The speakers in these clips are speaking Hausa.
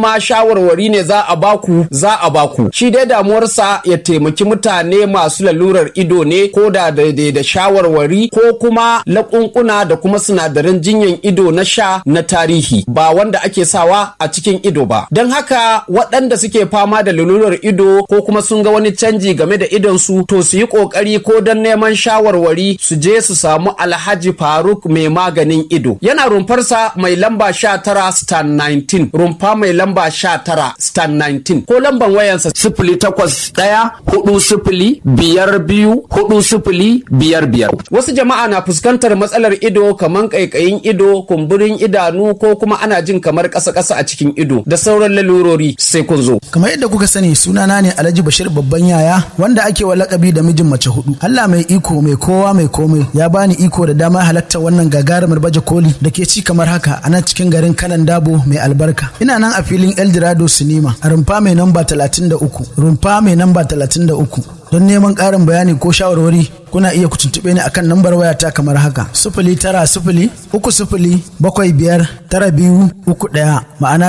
ma shawarwari ne za a baku za a baku shi dai damuwarsa ya taimaki mutane masu lalurar ido ne ko da daidai da shawarwari ko kuma laƙunƙuna da kuma sinadaran jinyan ido na sha na tarihi ba wanda ake sawa a cikin ido ba don haka waɗanda suke fama da lalurar ido ko kuma sun ga wani canji game da idon su to su yi ƙoƙari ko don neman shawarwari su je su samu alhaji faruk mai maganin ido yana rumfarsa mai lamba sha tara stan 19 rumfa mai lamba sha tara stan 19 ko lamban wayansa sifili takwas ɗaya hudu sifili biyar biyu hudu sifili biyar biyar wasu jama'a na fuskantar matsalar ido kamar ƙaiƙayin ido kumburin idanu ko kuma ana jin kamar ƙasa-ƙasa a cikin ido da sauran lalurori sai kun zo kamar yadda kuka sani sunana ne alhaji bashir babban yaya wanda ake wa lakabi da mijin mace hudu allah mai iko mai kowa mai komai ya bani iko da dama halartar wannan gagarumar baje koli da ke ci kamar haka a nan cikin garin kanan dabo mai albarka ina nan a filin eldorado sinima a rumfa mai namba 33 rumfa mai namba 33 don neman ƙarin bayani ko shawarwari kuna iya ku tuntuɓe ni akan lambar wayata kamar haka sifili tara sifili uku sifili bakwai biyar tara biyu uku ɗaya ma'ana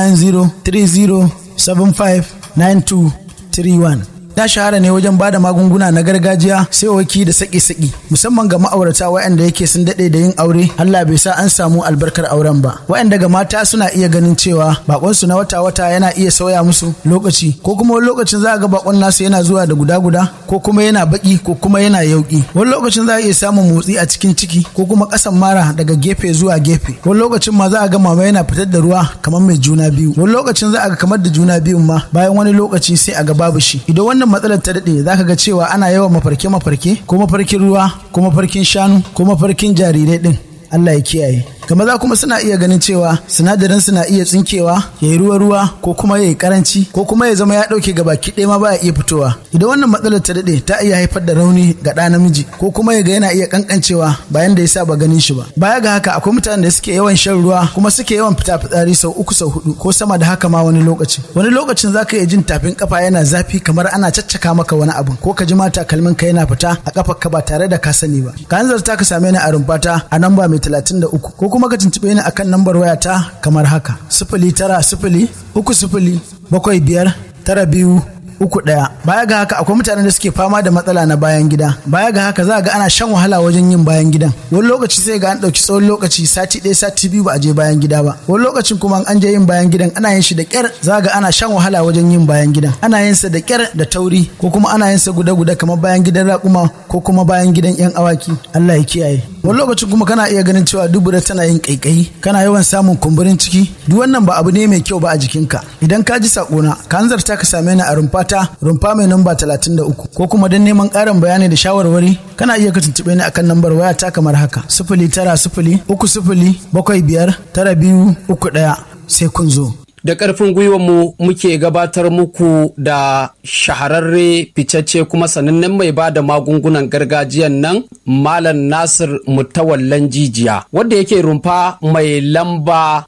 09030759231 ta shahara ne wajen bada magunguna na gargajiya sai waki da saki-saki musamman ga ma'aurata waɗanda yake sun daɗe da yin aure Allah bai sa an samu albarkar auren ba waɗanda ga mata suna iya ganin cewa bakonsu na wata-wata yana iya sauya musu lokaci ko kuma wani lokacin za a ga bakon nasu yana zuwa da guda-guda ko kuma yana baki ko kuma yana yauki wani lokacin za a iya samun motsi a cikin ciki ko kuma ƙasan mara daga gefe zuwa gefe wani lokacin ma za a ga mama yana fitar da ruwa kamar mai juna biyu wani lokacin za a ga kamar da juna biyun ma bayan wani lokaci sai a ga babu shi idan wannan matsalar ta daɗe za ka ga cewa ana yawan mafarke-mafarke ko mafarkin ruwa ko mafarkin shanu ko mafarkin jarirai ɗin Allah ya kiyaye ga maza kuma suna iya ganin cewa sinadarin suna iya tsinkewa ya yi ruwa-ruwa ko kuma ya yi karanci ko kuma ya zama ya ɗauke gaba ɗaya ma ba iya fitowa idan wannan matsalar ta daɗe ta iya haifar da rauni ga ɗa namiji ko kuma ya ga yana iya kankancewa bayan da ya saba ganin shi ba baya ga haka akwai mutanen da suke yawan shan ruwa kuma suke yawan fita fitsari sau uku sau hudu ko sama da haka ma wani lokaci wani lokacin zaka iya jin tafin kafa yana zafi kamar ana caccaka maka wani abu ko ka ji ma takalmin ka yana fita a kafar ka ba tare da ka sani ba ka hanzarta ka same ni a rumfata a namba mai talatin da uku ko kuma ka tuntuɓe ni akan lambar wayata kamar haka sifili tara sifili uku sifili bakwai biyar tara biyu uku ɗaya baya ga haka akwai mutanen da suke fama da matsala na bayan gida baya ga haka za ga ana shan wahala wajen yin bayan gidan wani lokaci sai ga an ɗauki tsawon lokaci sati ɗaya sati biyu ba a je bayan gida ba wani lokacin kuma an je yin bayan gidan ana yin shi da ƙyar za ga ana shan wahala wajen yin bayan gidan ana yin sa da ƙyar da tauri ko kuma ana yin sa guda-guda kamar bayan gidan raƙuma ko kuma bayan gidan 'yan awaki Allah ya kiyaye wani lokacin kuma kana iya ganin cewa dubura tana yin ƙaiƙayi kana yawan samun kumburin ciki duk wannan ba abu ne mai kyau ba a jikinka idan ka ji sakona ka hanzarta ka same ni a rumfa ta rumfa mai namba 33 ko kuma don neman ƙarin bayani da shawarwari kana iya ka tuntuɓe ni akan lambar waya ta kamar haka sifili tara sifili uku sifili bakwai biyar tara biyu uku ɗaya sai kun zo. da ƙarfin mu muke gabatar muku da shahararre ficacce kuma sanannen mai ba da magungunan gargajiyan nan malam nasir mutawallan jijiya wanda yake rumfa mai lamba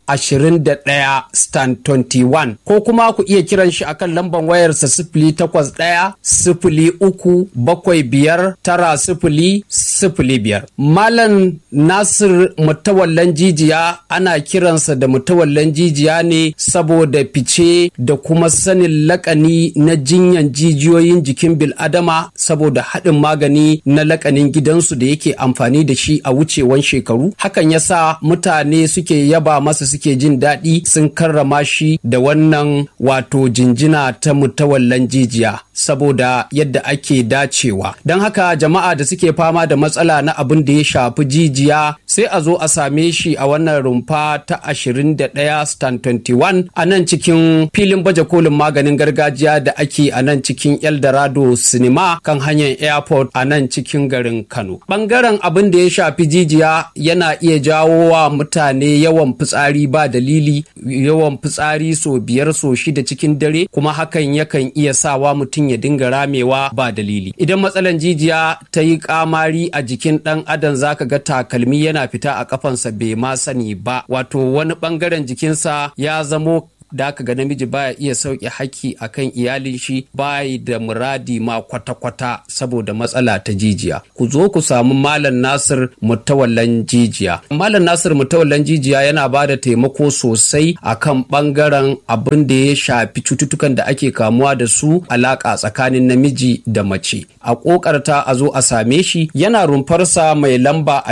21 stan 21 ko kuma ku iya kiran shi akan lamban wayarsa sifili takwas ɗaya sifili uku bakwai biyar tara sifili sifili biyar malam nasir mutawallan jijiya ana kiransa da mutawallan jijiya ne saboda fice da kuma sanin lakani na jinyan jijiyoyin jikin bil'adama saboda haɗin magani na lakanin gidansu da yake amfani da shi a wucewan shekaru hakan yasa mutane suke yaba masa suke jin daɗi sun karrama shi da wannan wato jinjina ta mutawallan jijiya saboda yadda ake dacewa don haka jama'a da suke fama da matsala na abin da ya shafi jijiya sai a zo a same shi a wannan rumfa ta 21 stan 21 a nan cikin filin baje kolin maganin gargajiya da ake a nan cikin eldorado cinema kan hanyar airport a nan cikin garin kano bangaren abin da ya shafi jijiya yana iya jawo wa mutane yawan fitsari ba dalili yawan fitsari so biyar so shida cikin dare kuma hakan yakan iya sawa mutum ya dinga ramewa ba dalili idan matsalan jijiya ta yi kamari a jikin dan adam zaka ga takalmi yana fita a kafansa bai ma sani ba wato wani bangaren jikinsa ya zamo da aka ga namiji baya iya sauke haƙƙi akan iyalin shi bayi da muradi ma kwata-kwata saboda matsala ta jijiya ku zo ku samu malam nasir mutawallan jijiya malam nasir mutawallan jijiya yana ba da taimako sosai akan bangaren abin da ya shafi cututtukan da ake kamuwa da su alaka tsakanin namiji da mace a kokarta a zo a same shi yana rumfarsa mai lamba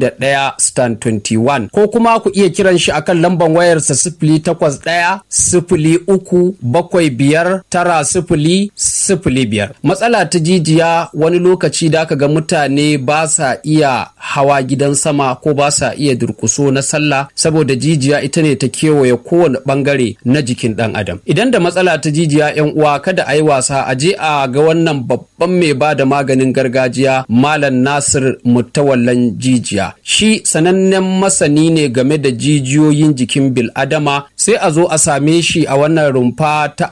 21 stan 21 ko kuma ku iya kiran shi akan lamban wayarsa sifili takwas ɗaya sifili uku bakwai biyar tara sifili sifili biyar matsala ta jijiya wani lokaci da aka ga mutane ba sa iya hawa gidan sama ko ba sa iya durkuso na sallah saboda jijiya ita ne ta kewaye kowane bangare na jikin dan adam idan da matsala ta jijiya yan uwa kada a yi wasa a je a ga wannan babban mai ba da maganin gargajiya malam nasir mutawallan jijiya shi sanannen masani ne game da jijiyoyin jikin bil'adama sai a zo a same shi a wannan rumfa ta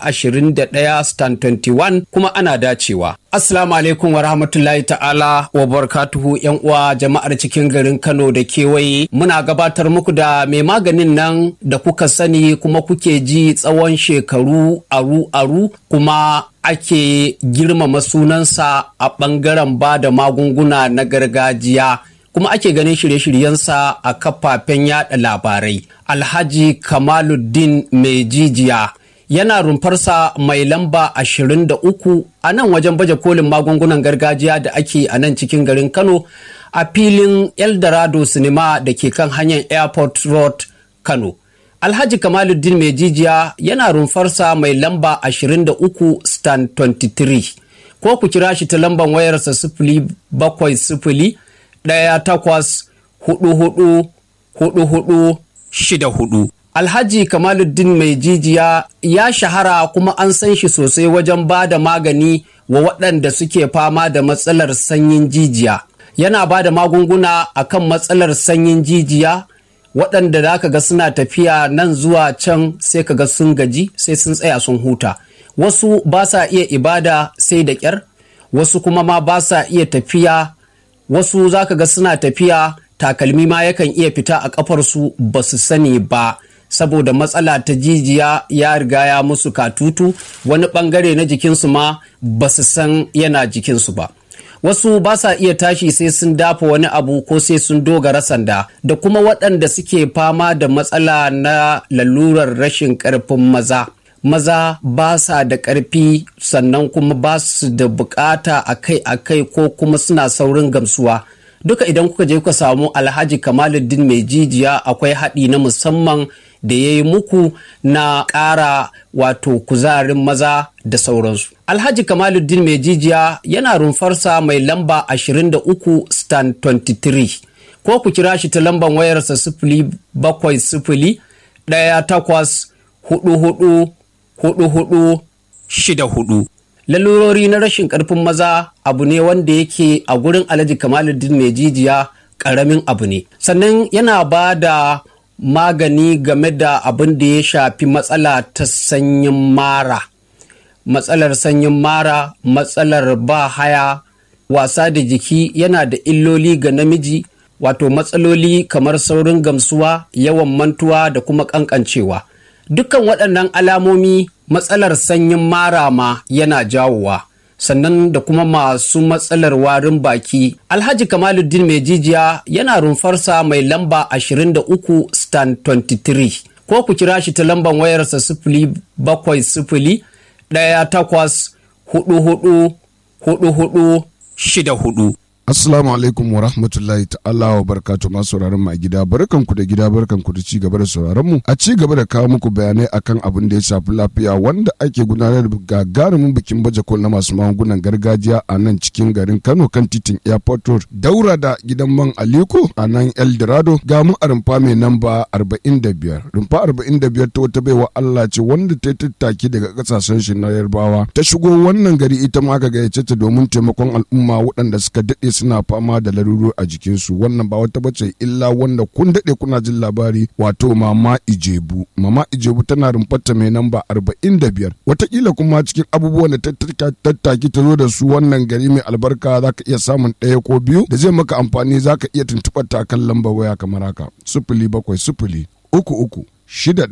21 stan 21 kuma ana dacewa Assalamu alaikum wa rahmatullahi ta'ala wa barakatuhu yan uwa jama'ar cikin garin Kano da kewaye muna gabatar muku da mai maganin nan da kuka sani kuma kuke ji tsawon shekaru aru-aru kuma ake girmama sunansa a ɓangaren ba da magunguna na gargajiya kuma ake ganin shirye-shiryensa a kafafen yada labarai alhaji kamaluddin mai jijiya yana rumfarsa mai lamba 23 a nan wajen baje kolin magungunan gargajiya da ake a nan cikin garin kano a filin eldorado cinema da ke kan hanyar airport road kano alhaji kamaluddin mai jijiya yana rumfarsa mai lamba 23 stan 23 ko ku kira shi ta lamban wayarsa sifili bakwai sifili ɗaya takwas hudu hudu hudu hudu shida hudu Alhaji Kamaluddin mai jijiya ya shahara kuma an san shi sosai wajen ba da magani wa waɗanda suke fama da matsalar sanyin jijiya. Yana ba da magunguna a kan matsalar sanyin jijiya waɗanda da aka ga suna tafiya nan zuwa can sai ka ga sun gaji sai sun tsaya sun huta. Wasu ba sa iya ibada sai da ƙyar, wasu kuma ma ba sa iya tafiya, wasu za ka ga suna tafiya takalmi ma yakan iya fita a ƙafarsu ba su sani ba. saboda matsala ta jijiya ya riga ya musu katutu wani bangare na jikinsu ma ba su san yana jikinsu ba wasu ba sa iya tashi sai sun dafa wani abu ko sai sun dogara sanda da kuma waɗanda suke fama da matsala na lalurar rashin ƙarfin maza maza ba sa da ƙarfi sannan kuma ba su da bukata akai-akai ko kuma suna saurin gamsuwa duka idan kuka je kuka samu alhaji kamaluddin mai jijiya akwai haɗi na musamman da ya yi muku na ƙara wato kuzarin maza da sauransu. Alhaji Kamaluddin mai jijiya yana rumfarsa mai lamba 23 stan 23 ko ku kira shi ta lamban wayarsa sifili bakwai sifili ɗaya takwas hudu hudu hudu hudu shida hudu. Lalurori na rashin ƙarfin maza abu ne wanda yake a gurin Alhaji Kamaluddin mai jijiya ƙaramin abu ne. Sannan yana ba da magani game da abin da ya shafi matsala ta sanyin mara matsalar sanyin mara matsalar ba haya wasa da jiki yana da illoli ga namiji wato matsaloli kamar saurin gamsuwa yawan mantuwa da kuma kankancewa dukkan waɗannan alamomi matsalar sanyin mara ma yana jawowa sannan da kuma masu matsalar warin baki alhaji kamaluddin mai jijiya yana rumfarsa mai lamba 23 stan 23 ko ku kira shi ta lamban wayarsa sifili bakwai sifili ɗaya takwas hudu hudu hudu hudu shida hudu Assalamu alaikum wa rahmatullahi ta'ala wa barakatu masu sauraron mu a gida barkanku da gida barkanku da ci gaba da sauraron mu a ci gaba da kawo muku bayanai akan abin da ya shafi lafiya wanda ake gudanar da gagarumin bikin baje kol na masu magungunan gargajiya a nan cikin garin Kano kan titin Airport Road daura da gidan man Aliko a nan El Dorado ga mu a rumfa mai namba 45 rumfa 45 ta wata baiwa Allah ce wanda ta tattaki daga kasashen shi na Yarbawa ta shigo wannan gari ita ma aka gayyace ta domin taimakon al'umma waɗanda suka daɗe suna fama da laruru a jikinsu wannan ba wata bace illa wanda kun daɗe kuna jin labari wato mama ijebu mama ijebu tana rumfarta mai namba arba'in da biyar watakila kuma cikin abubuwan da tattaki ta zo da su wannan gari mai albarka za ka iya samun ɗaya ko biyu da zai maka amfani za ka iya tuntuɓar ta kan lambar waya kamar haka sufuli bakwai sufuli uku uku shida ɗaya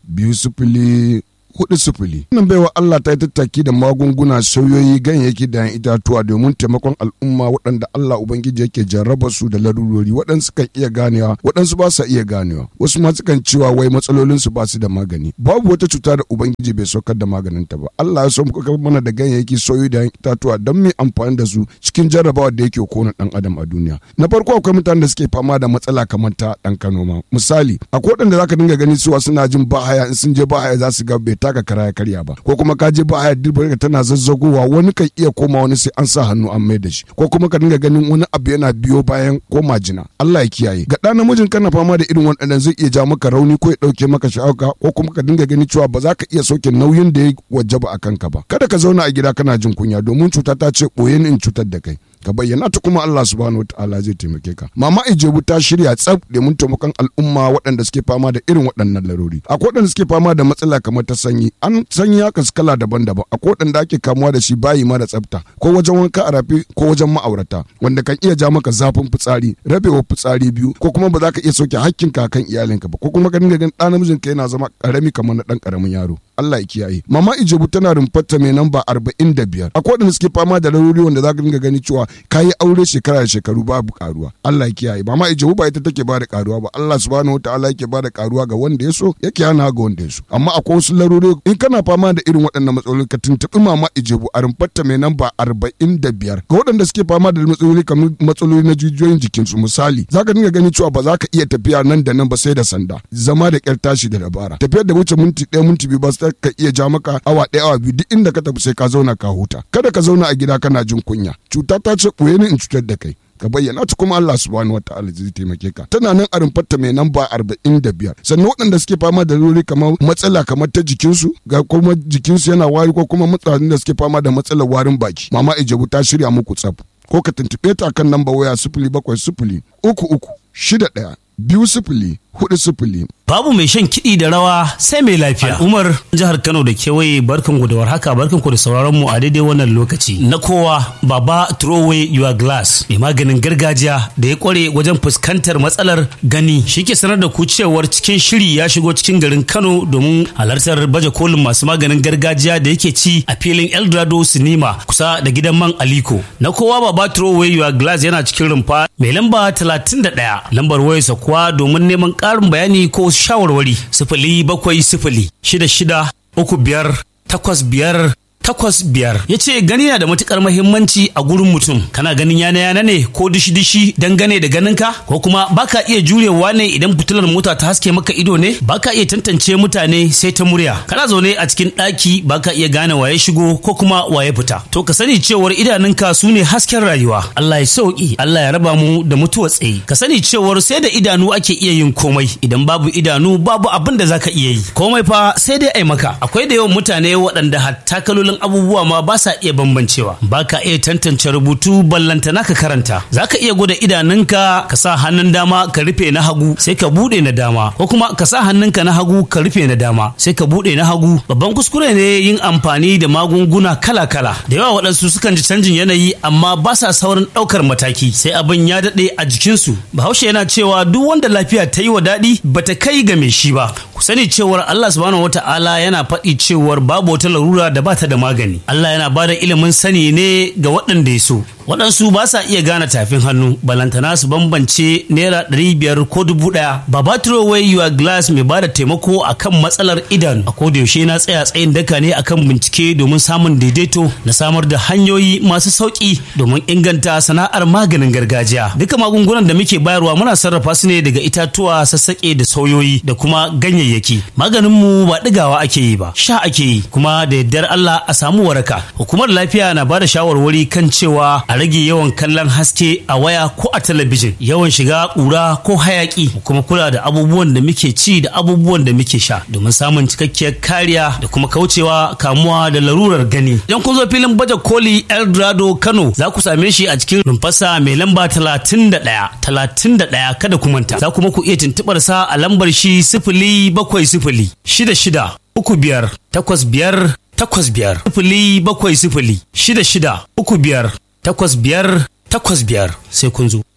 biyu sifili hudu sifili. Wannan baiwa Allah ta yi tattaki da magunguna sauyoyi ganyayyaki da itatuwa domin taimakon al'umma waɗanda Allah Ubangiji yake jarraba su da larurori waɗansu kan iya ganewa waɗansu ba sa iya ganewa wasu ma sukan cewa wai matsalolin su ba su da magani babu wata cuta da Ubangiji bai saukar da maganin ta ba Allah ya so muka mana da ganyayyaki sauyoyi da itatuwa don mu amfani da su cikin jarrabawa da yake kona ɗan adam a duniya. Na farko akwai mutanen da suke fama da matsala kamar ta ɗan Kano ma misali akwai waɗanda zaka dinga gani cewa suna jin bahaya in sun je bahaya za su ga bai taka kara ya karya ba ko kuma ka je ba haya dirbar tana zazzagowa wani kan iya koma wani sai an sa hannu an mai da shi ko kuma ka dinga ganin wani abu yana biyo bayan ko majina Allah ya kiyaye ga ɗan namijin kana fama da irin waɗannan zai iya ja maka rauni ko ya ɗauke maka sha'auka ko kuma ka dinga gani cewa ba za ka iya sauke nauyin da ya wajaba a kanka ba kada ka zauna a gida kana jin kunya domin cuta ta ce ɓoye ni in cutar da kai ka bayyana ta kuma Allah subhanahu wataala zai taimake ka mama ijebu ta shirya tsaf domin taimakon al'umma waɗanda suke fama da irin waɗannan larori akwai waɗanda suke fama da matsala kamar ta sanyi an sanyi haka su kala daban-daban akwai waɗanda ake kamuwa da shi bayi mara tsafta ko wajen wanka a rafi ko wajen ma'aurata wanda kan iya ja maka zafin fitsari rabewa fitsari biyu ko kuma ba za ka iya sauke hakkinka kan iyalinka ba ko kuma ka dinga ganin ɗan namijin ka yana zama ƙarami kamar na ɗan ƙaramin yaro Allah ya kiyaye mama ijebu tana rumfarta mai namba arba'in da biyar akwai waɗanda suke fama da larori wanda za ka dinga gani cewa ka yi aure shekara da shekaru babu karuwa Allah ya kiyaye mama ijebu ba ita take ba da karuwa ba Allah subhanahu wataala yake ba da karuwa ga wanda ya so yake hana ga wanda ya so amma akwai wasu larori in kana fama da irin waɗannan matsaloli ka tuntuɓi mama ijebu a rumfarta mai namba arba'in da biyar ga waɗanda suke fama da matsaloli kamar matsaloli na jijiyoyin jikinsu misali za ka dinga gani cewa ba za ka iya tafiya nan da nan ba sai da sanda zama da ƙyar tashi da dabara tafiyar da wuce minti ɗaya minti biyu ba ka iya ja maka awa ɗaya awa biyu duk inda ka tafi sai ka zauna ka huta kada ka zauna a gida kana jin kunya cuta ta ce ɓoye ni in cutar da kai ka bayyana ta kuma Allah subhanahu wataala zai taimake ka tana nan a rumfarta mai namba arba'in da biyar sannan waɗanda suke fama da rori kamar matsala kamar ta jikinsu ga kuma jikinsu yana wari ko kuma mutanen da suke fama da matsalar warin baki mama ijabu ta shirya muku tsaf ko ka tuntuɓe ta kan namba waya sifili bakwai sifili uku uku shida ɗaya biyu sifili hudu sifili Babu mai shan kiɗi da rawa sai mai lafiya. Umar jihar Kano da kewaye barkan ku da warhaka barkan ku da sauraron mu a daidai wannan lokaci. Na kowa baba throw away your glass mai maganin gargajiya da ya kware wajen fuskantar matsalar gani shi ke sanar da ku cewar cikin shiri ya shigo cikin garin Kano domin halartar baje kolin masu maganin gargajiya da yake ci a filin Eldorado Cinema kusa da gidan man Aliko. Na kowa baba throw away your glass yana cikin rumfa mai lamba 31 lambar wayarsa kuwa domin neman ƙarin bayani ko shawarwari sifili bakwai sifili shida shida uku biyar takwas biyar takwas biyar ya ce gani na da matukar mahimmanci a gurin mutum kana ganin yana yana ne ko dishi dishi dangane da ganinka ko kuma baka iya jurewa ne idan fitilar mota ta haske maka ido ne baka iya tantance mutane sai ta murya kana zaune a cikin ɗaki baka iya gane waye shigo ko kuma waye fita to ka sani cewar idanunka su ne hasken rayuwa Allah ya sauki Allah ya raba mu da mutuwa tsaye ka sani cewar sai da idanu ake iya yin komai idan babu idanu babu abin da zaka iya yi komai fa sai dai ai maka akwai da yawan mutane waɗanda hatta kalolin abubuwa ma ba sa iya bambancewa ba ka iya tantance rubutu ballantana ka karanta za ka iya gwada idanunka ka sa hannun dama ka rufe na hagu sai ka buɗe na dama ko kuma ka sa hannunka na hagu ka rufe na dama sai ka buɗe na hagu babban kuskure ne yin amfani da magunguna kala-kala da yawa waɗansu sukan ji canjin yanayi amma ba sa saurin ɗaukar mataki sai abin ya daɗe a jikinsu bahaushe yana cewa duk wanda lafiya ta yi wa daɗi bata kai ga mai shi ba ku sani cewar Allah subhanahu wata'ala yana faɗi cewar babu wata larura da bata da magani Allah yana ba da ilimin sani ne ga waɗanda ya so waɗansu ba sa iya gane tafin hannu balantana su bambance naira ɗari biyar ko dubu ɗaya baba away your glass mai ba da taimako akan matsalar idanu a koda yaushe na tsaya tsayin daka ne akan bincike domin samun daidaito na samar da hanyoyi masu sauƙi domin inganta sana'ar maganin gargajiya duka magungunan da muke bayarwa muna sarrafa su ne daga itatuwa sassaƙe da sauyoyi da kuma ganyayyaki maganinmu ba ɗigawa ake yi ba sha ake yi kuma da yardar Allah a samu waraka hukumar lafiya na ba da shawarwari kan cewa a rage yawan kallon haske a waya ko a talabijin yawan shiga ƙura ko hayaƙi kuma kula da abubuwan da muke ci da abubuwan da muke sha domin samun cikakkiyar kariya da kuma kaucewa kamuwa da larurar gani idan kun zo filin baje koli eldorado kano za ku same shi a cikin rumfasa mai lamba talatin da ɗaya talatin da ɗaya kada ku manta za kuma ku iya tuntuɓar sa a lambar shi sifili bakwai sifili shida shida uku biyar takwas biyar takwas biyar sifili bakwai sifili shida shida uku biyar takwas biyar takwas biyar sai kun zo.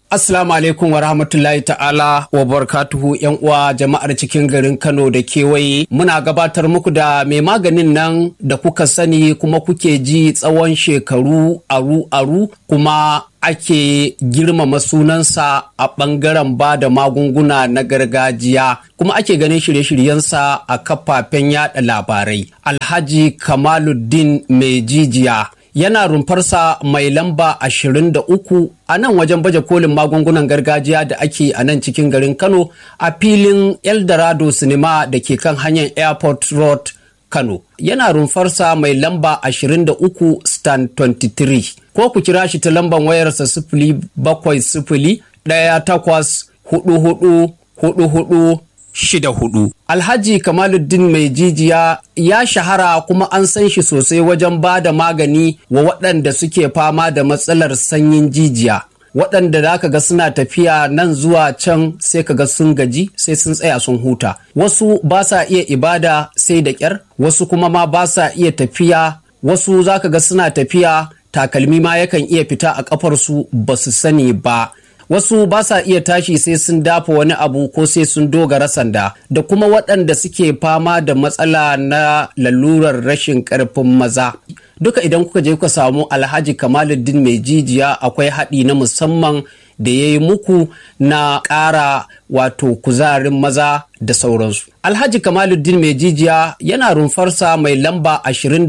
Assalamu alaikum wa rahmatullahi ta'ala wa barakatuhu yan uwa jama'ar cikin garin Kano da kewaye muna gabatar muku da mai maganin nan da kuka sani kuma kuke ji tsawon shekaru aru-aru kuma ake girmama sunansa a ɓangaren ba da magunguna na gargajiya kuma ake ganin shirye-shiryensa a kafafen yada labarai alhaji kamaluddin mai jijiya yana rumfarsa mai lamba 23 a nan wajen baje kolin magungunan gargajiya da ake a nan cikin garin kano a filin eldorado cinema da ke kan hanyar airport road kano yana rumfarsa mai lamba 23 stand 23 ko ku kira shi ta lambar wayarsa sifili bakwai sifili ɗaya takwas hudu hudu hudu hudu shida hudu. Alhaji Kamaluddin mai jijiya ya shahara kuma an san shi sosai wajen ba da magani wa waɗanda suke fama da matsalar sanyin jijiya. Waɗanda da aka ga suna tafiya nan zuwa can sai ka ga sun gaji sai sun tsaya sun huta. Wasu ba sa iya ibada sai da ƙyar, wasu kuma ma ba sa iya tafiya, wasu za ka ga suna tafiya takalmi ma yakan iya fita a ƙafarsu ba su sani ba. wasu ba sa iya tashi sai sun dafa wani abu ko sai sun dogara sanda da kuma waɗanda suke fama da matsala na lalurar rashin ƙarfin maza duka idan kuka je kuka samu alhaji kamaluddin mai jijiya akwai haɗi na musamman da ya yi muku na ƙara wato kuzarin maza da sauransu. Alhaji Kamaluddin mai jijiya yana rumfarsa mai lamba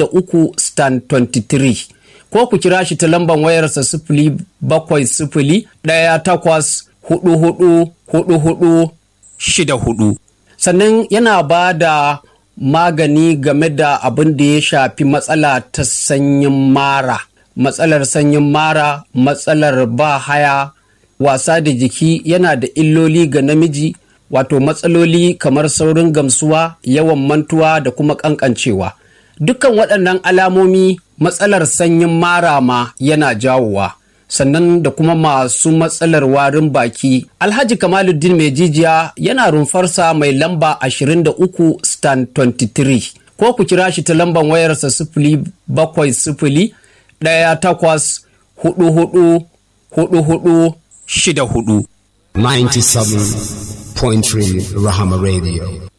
23 stand 23. ko ku kira shi ta lambar wayarsa sifili bakwai sifili ɗaya takwas hudu hudu hudu hudu shida hudu sannan yana ba da magani game da abin da ya shafi matsala ta sanyin mara matsalar sanyin mara matsalar ba haya wasa da jiki yana da illoli ga namiji wato matsaloli kamar saurin gamsuwa yawan mantuwa da kuma kankancewa dukkan waɗannan alamomi matsalar sanyin mara ma yana jawowa sannan da kuma masu matsalar warin baki alhaji kamaluddin mai jijiya yana rumfarsa mai lamba 23 stand 23 ko ku kira shi ta lambar wayarsa sifili bakwai sifili ɗaya takwas hudu hudu hudu hudu shida hudu 97.3 Rahama Radio.